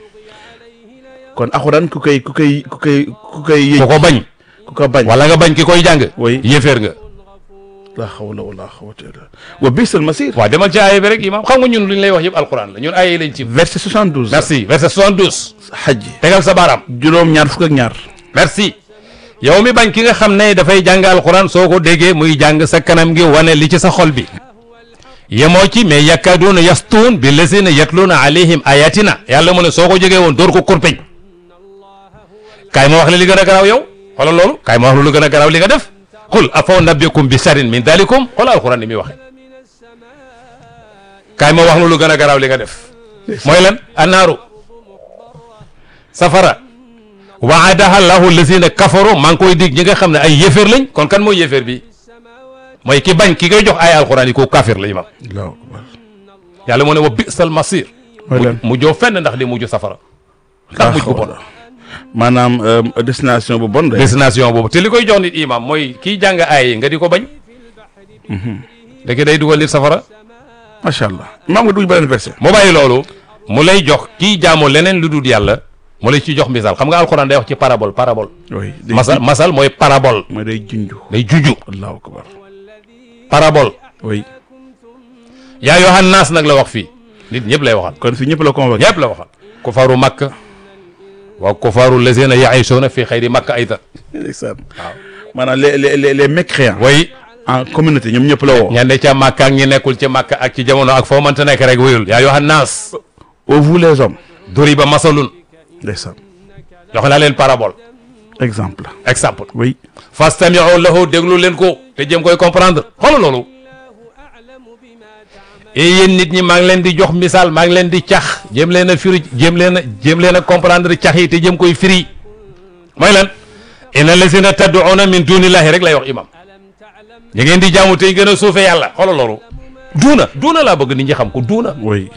kon alxuraan ku koy ku koy ku koy ku koy yëj ku ko bañ ku ko bañ wala nga bañ ki koy jàng Oui. yéeféer nga la hawla wala quwwata illa billah wa bisal masir waaw demal ci aaya bi rek imam xam nga ñun lu ñu lay wax yëpp alquran la ñun aaya yi lañ ci verset 72 merci verset 72 xaj tegal sa baaraam juróom ñaar fukk ak ñaar merci yow mi bañ ki nga xam ne dafay jàng alquran soo ko déggee muy jàng sa kanam gi wane li ci sa xol bi yemoo ci mais yakkaduuna yastuun bi lazina yatluuna alayhim ayatina yàlla mu ne soo ko jógee woon door ko kurpeñ kaay ma wax la li gën a garaaw yow xoolal loolu kaay ma wax la lu gën a garaaw li nga def qul afaw nabbikum bi sharin min dalikum xoolal alquran ni muy waxe kaay ma wax la lu gën a garaaw li nga def mooy lan annaaru safara waadaha llahu lazina kafaru maa ngi koy dig ñi nga xam ne ay yéeféer lañ kon kan mooy yéeféer bi mooy ki bañ ki koy jox ay alquran yi ko kafir la imam allahu akbar yàlla moo ne wa bisal masir mooy lan mu joo fenn ndax di mujj safara ndax mujj bu bon maanaam euh, destination bu bon de destination boobu te li koy jox nit imam mooy kiy jàng aay yi nga di ko bañ léegi day dugal nit safara macha allah maam nga dugg beneen verset mu bàyyi loolu mu lay jox kiy jaamu leneen lu dul yàlla mu lay ci jox misaal xam nga alquran day wax ci parabole parabole oui day masal masal mooy parabole mooy day junju day juju allahu akbar parabole oui yaa yohan naas nag la wax fii nit ñëpp lay waxal kon fii ñëpp la convoqué ñëpp la waxal kufaaru makka wa kufaaru lazina yaishuuna fi xayri makka ayda ndeysaan maanaam les les les les mécréants way en communauté ñoom ñëpp la woo ña ne ca makka ak ñi nekkul ci makka ak ci jamono ak foo mënta nekk rek wéyul yaa yohan naas au vous les hommes duriba masalun ndeysaan jox naa leen parabole exemple exemple oui fastamiu lahu déglu leen ko te jëm koy comprendre xoolal loolu et yéen nit ñi maa ngi leen di jox misaal maa ngi leen di cax jëm leen a firi jëm leen a jëm leen a comprendre cax yi te jëm koy firi mooy lan inna lazina tad'una min dunillahi rek lay wax imam ñu ngeen di jaamu tey gën a suufe yàlla xoolal loolu duuna duuna laa bëgg nit ñi xam ko duuna oui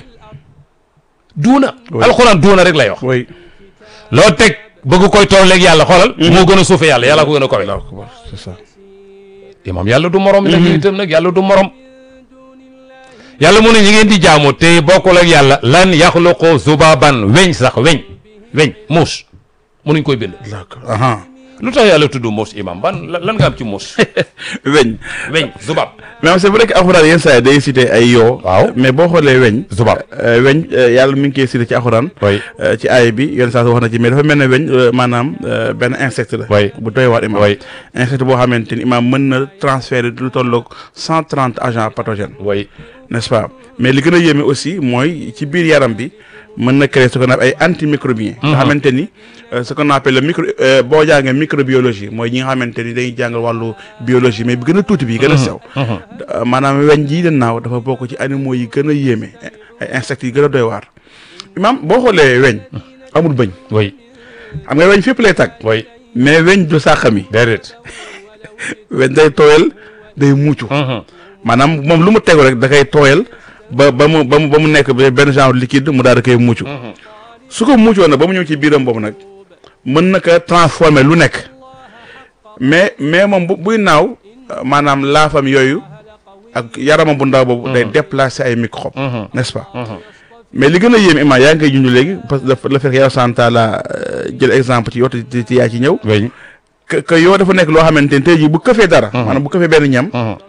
duuna Oui. alxuraan duuna rek lay wax oui loo teg bëgg koy tolleeg yàlla xoolal moo gën a suufe yàlla yàlla ko gën a kowe allahu akbar c'est ça imam yàlla du morom nag ñu itam nag yàlla du morom yàlla mu ne ñi ngeen di jaamu te bokkul ak yàlla lan yaxluqu zubaban weñ sax weñ weñ muus munuñ koy bind allahu akbar aha lu tax yàlla tudd muus imam ban lan lan nga am ci muus weñ weñ zubab mais c'est vrai que alxuraan yenn saa yi day cité ay yoo Waaw. mais boo xoolee weñ zubab euh, weñ euh, yàlla mi ngi koy cité ci alxuraan oui euh, ci aay bi yenn saa wax na ci mais dafa mel ne weñ euh, maanaam euh, benn insecte la Oui. bu doy waar imam Oui. insecte boo xamante ni imam mën na transférer lu tolloog cent trente agents pathogènes oui n'est-ce pas mais li gën a yéeme aussi mooy ci biir yaram bi mën na créer ce qu'on appelle ay antimicrobiens nga xamante ni euh, ce qu'on appelle le micro euh, boo jàngee microbiologie mooy ñi nga xamante ni dañuy jàngal wàllu biologie mais bi gën a tuuti bi gën a sew Euh, maanaam weñ jii de naaw dafa bokk ci animaux yi gën a yéeme ay insectes yi gën a doy waar imam boo xoolee weñ amul bëñ oui xam nga weñ fépp lay tag oui mais weñ du sàqami déedéet weñ day tooyal day muucu maanaam moom lu mu tegu rek da koy tooyal ba ba mu ba mu ba mu nekk benn genre liquide mu daal da koy mucc su ko muccoon nag ba mu ñëw ci biiram boobu nag mën na ko transformer lu nekk mais mais moom bu buy naaw euh, maanaam laafam yooyu ak yaramam bu ndaw boobu day déplacer ay microbes n'est-ce pas mais li gën a yéem imaam yaa ngi koy junj léegi parce que dafa la fekk yow santa la jël exemple ci yow te te- te yaa ci ñëw weñ que que yow dafa nekk loo xamante ni tey jii bu këfee dara maanaam bu këfee benn ñam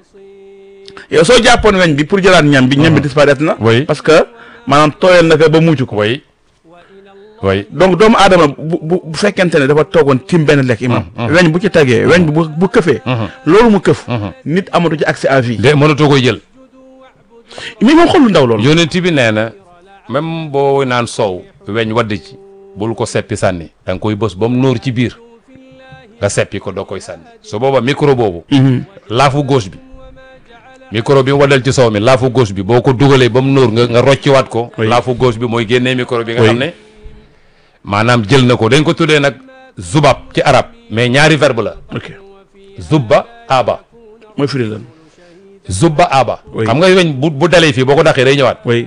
yow soo jàppoon weñ bi pour jëlaat ñam bi ñam bi disparaître na Oui. parce que maanaam tooyal na ko ba mucc ko oui oui donc doomu aadama bu bu bu fekkente ne dafa toogoon tim benn lekk imam weñ bu ci tagee weñ bi bu bu këfee loolu mu këf nit amatu ci accès à vie de mënatoo koy jël mais moom xool lu ndaw loolu yonent bi nee na même boo naan soow weñ wadd ci bul ko seppi sànni da nga koy bës ba mu nóor ci biir nga seppi ko doo koy sànni su booba micro boobu laafu gauche bi micro bi mu waddal ci soow mi laafu gauche bi boo ko dugalee ba mu nóor nga nga rocciwaat ko Oui. laafu gauche bi mooy génnee micro bi nga Oui. xam ne maanaam jël na ko dañ ko tuddee nag zubab ci arab mais ñaari verbe la ok zubba aba mooy firi lan zubba aba Oui. xam nga weñ bu bu dalee fii boo ko daqee day ñëwaat oui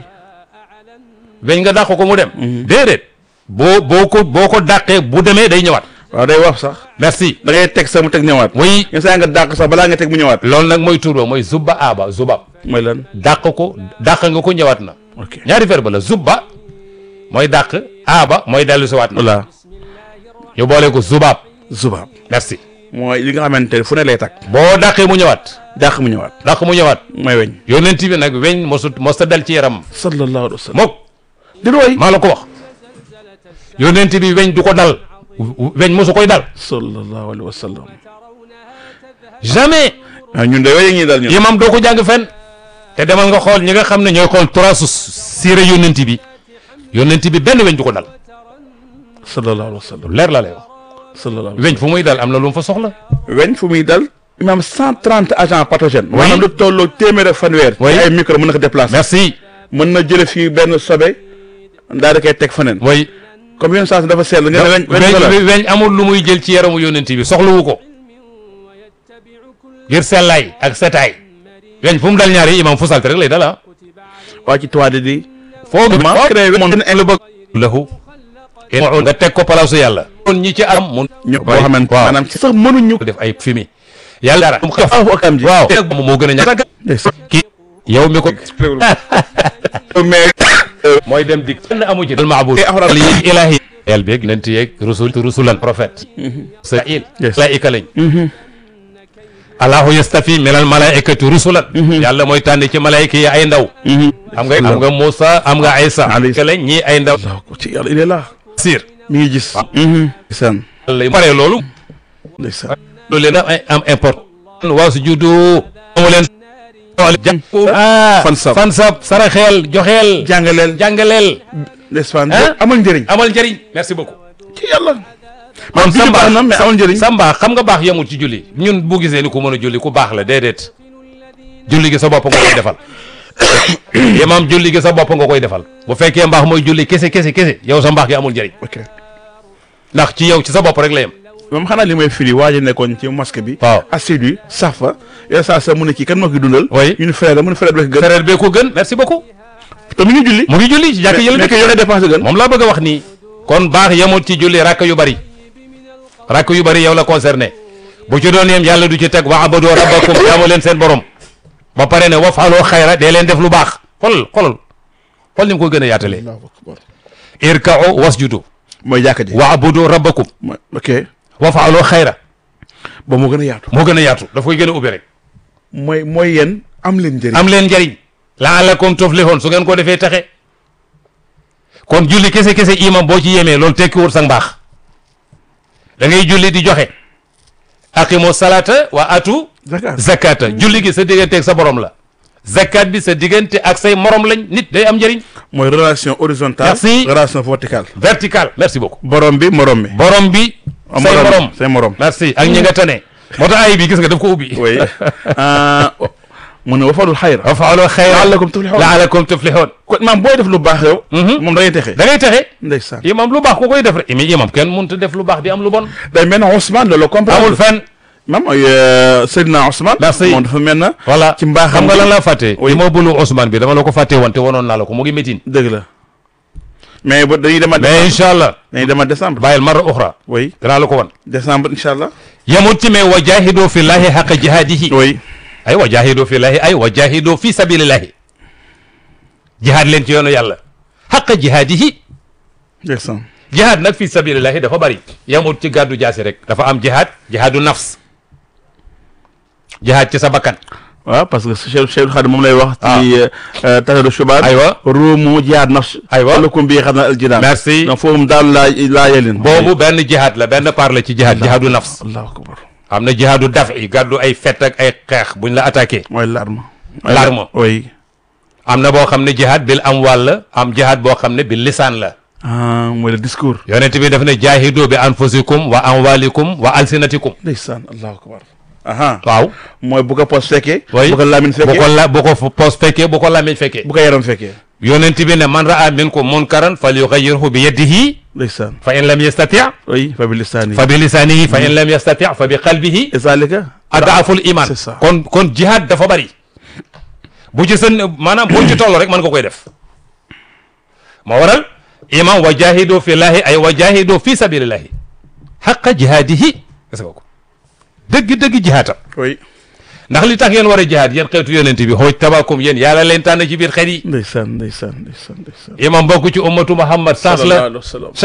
weñ nga dàq ko mu dem déedéet boo boo ko boo ko dàqee bu demee day ñëwaat waaw day wax sax merci da ngay teg sax mu teg ñëwaat oui yenn saa nga dàq sax balaa nga teg mu ñëwaat loolu nag mooy turba mooy zubba aba zubab mooy lan dàq ko dàq nga ko ñëwaat na ok ñaari verbe la zubba mooy dàq aaba mooy dellu si waat na voilà ñu boole ko zubaab zubaab merci mooy li nga xamante ne fu ne lay takk boo dàqee mu ñëwaat dàq mu ñëwaat dàq mu ñëwaat mooy weñ yonent bi nag weñ mosu mos ta dal ci yaram sallallahu alayhi wa sallam mook di looy maa la ko wax yonent bi weñ du ko dal weñ mosu koy dal sallallahu alayhi wa sallam jamais ah ñun de weñ ñi dal ñun imam doo ko jàng fenn te demal nga xool ñi nga xam ne ñooy xool trasu siira yonent bi yonent bi benn weñ du ko dal sallallahu alayhi wa sallam lu leer la lay wax sallallahu alayhi weñ fu muy dal am na lu mu fa soxla weñ fu muy dal imaam cent trente agents pathogènes Oui. maanaam lu tolloo téeméer ak fanweer Oui. ci ay micro mën na ko déplacer merci mën na jële fii benn sobe daal di koy teg feneen mooy comme yenn saa si dafa seetlu nga ne weñ weñ ko la weñ weñ amul lu muy jël ci yaramu yonent bi soxlawu ko ngir sellaay ak setaay weñ fu mu dal ñaari imam fu salte rek lay dal ah waa ci toile di foo gi ma créé weñ lu bëgg lahu nga teg ko palaasu yàlla kon ñi ci am mun ñu boo xamante waaw maanaam ci sax mënuñu def ay fumi yàlla dara mu xef aw ak am ji waaw moom moo gën a ñàkk ndeysaan. kii yow mi ko mais mooy dem dik kenn amu ci dal maabud Eh, alxuraan. yi ilahi el beeg nent yeeg rusul rusulan prophète sail Yes. malaika lañ allahu yastafi minal malaikati rusulan yàlla mooy tànn ci malaayika yi ay ndaw xam nga am nga Moussa am nga Aïssa Alayhi ke lañ ñii ay ndaw Allah ko ci yàlla il est là sir mi ngi gis ndeysaan lay pare loolu ndeysaan loolu leen am am import waa su juddu amu leen ah Fansab. fansab saraxeel joxeel jàngaleel jàngaleel ndeysaan Hein? amal njëriñ amal njëriñ merci beaucoup ci yàlla kon maanaam julli baax na mais amal njëriñ sa mbaax xam nga baax yemul ci julli ñun bu gisee ni ku mën a julli ku baax la déedéet julli gi sa bopp nga koy defal imaam julli gi sa bopp nga koy defal bu fekkee mbaax mooy julli kese kese kese yow sa mbaax gi amul njëriñ ok ndax ci yow ci sa bopp rek la yem moom xanaa li may firi waa ji nekkoon ci mosquée bi waaw assidu sax fa yow saa sa mu ne kii kan moo koy dundal Oui. ñu ne frère la mu ne frère bi gën frère bee ko gën merci beaucoup te mi ngi julli mu ngi julli ci jàkk yële mais dëkk que yore dépense gën moom laa bëgg a wax nii kon baax yemul ci julli rakk yu bari rakk yu bari yow la concerné bu ci doon yem yàlla du ci teg wa abadoo rabbakum jaamu leen seen borom ba pare ne wafaaloo xayra dee leen def lu baax xol xolal xol ni mu ko gën a yaatalee Allahu akbar irka'u wasjudu mooy jàkka ji wa abudu rabbakum mooy ok wafaaloo xayra ba moo gën a yaatu moo gën a yaatu daf koy gën a ubbi rek mooy mooy yéen am leen njëriñ am leen njariñ laalakum tuflihun su ngeen ko defee taxe kon julli kese kese imam boo ci yemee loolu tekkiwul sa mbaax da ngay julli di joxe aqimu salata wa atu Zakat. zakata julli gi sa digganteeg sa borom la zakat bi sa diggante ak say morom lañ nit day am njëriñ mooy relation horizontale Merci. relation verticale vertical merci beaucoup borom bi morom mi borom bi say morom say morom merci ak ñi nga tane moo tax ay bi gis nga daf ko ubbi oui ah mu ne wafalul xayra wa faaloo xayra laalakum tuflihun laalakum tuflihun kon maam booy def lu baax yow moom da ngay texe da ngay taxe ndeysaan imam lu baax ku koy def rek mais imam kenn mënut a def lu baax di am lu bon day mel na Ousmane loolu comprendre amul fenn maam mooy Seydina Ousmane Merci. moom dafa mel na voilà ci mbaaxam xam nga gi. lan laa fàtte Oui. li ma bulu Ousmane bi dama la ko fàtte woon te wanoon naa la ko mu ngi métin dëgg la mais ba dañuy dema mais incha allah dañuy dema décembre bàyyil marra uxra oui danaa la ko wan décembre incha allah yamut ci mais wa jahidu fi llahi xaqa jihaadihi oui ay wa jahidu fi llahi ay wa jahidu fi sabilillahi jihaad leen ci yoonu yàlla xaqa jihaadihi ndeysaan jihaad nag fi sabilillahi dafa bari yamut ci gàddu jaasi rek dafa am jihaad jihaadu nafs jihaad ci sa bakkan waaw parce que Cheikh Cheikh Khadim moom lay wax Ah. ci tasadu shubaat aywa ruumu jihaad nafs Aywa. lakum bi xam na aljinaan merci donc foofu daal laa laa yelin boobu benn jihaad la benn par la ci jihaad jihaadu nafs allahu akbar am na jihaadu daf i gàddu ay fett ak ay xeex buñ la attaqué mooy l'arme L'arme. oui am na boo xam ne jihaad bil amwal la am jihaad boo xam ne bil lisaan la ah mooy le discours yonent bi daf ne jaahidu bi anfusikum wa amwalikum wa alsinatikum ndeysaan allahu akbar aha waaw mooy bu ko pos fekkee way bu ko laamin bu fekkee ko la bu ko fu- poos fekkee bu ko lamiñ fekkee bu ko yaram fekkee yonent bi ne man raa minkum munkaran fal yugayyirhu bi yadihi ndeysaan fa in lam yastati oui fa bi lisaani fa bi lisanihi fa in lam yastati fa bi qalbihi zalika adaaful iman c'est ça. kon kon jihaad dafa bari bu ci sën maanaam boo ci toll rek mën nga koy def moo waral imam wa jahidu fi llahi ay wa jahidu fi sabilillahi xaqa jihaadihi gis nga ko dëgg-dëgg jihaatam oui ndax li tax ngeen war a jihaad yéen xeetu yonent bi xooj tabakum yéen yàlla leen tànn ci biir xeet yi ndeysaan ndeysaan ndeysaan ndeysaan imam bokk ci ummatu muhammad sens sallallahu la alayhi wa sallam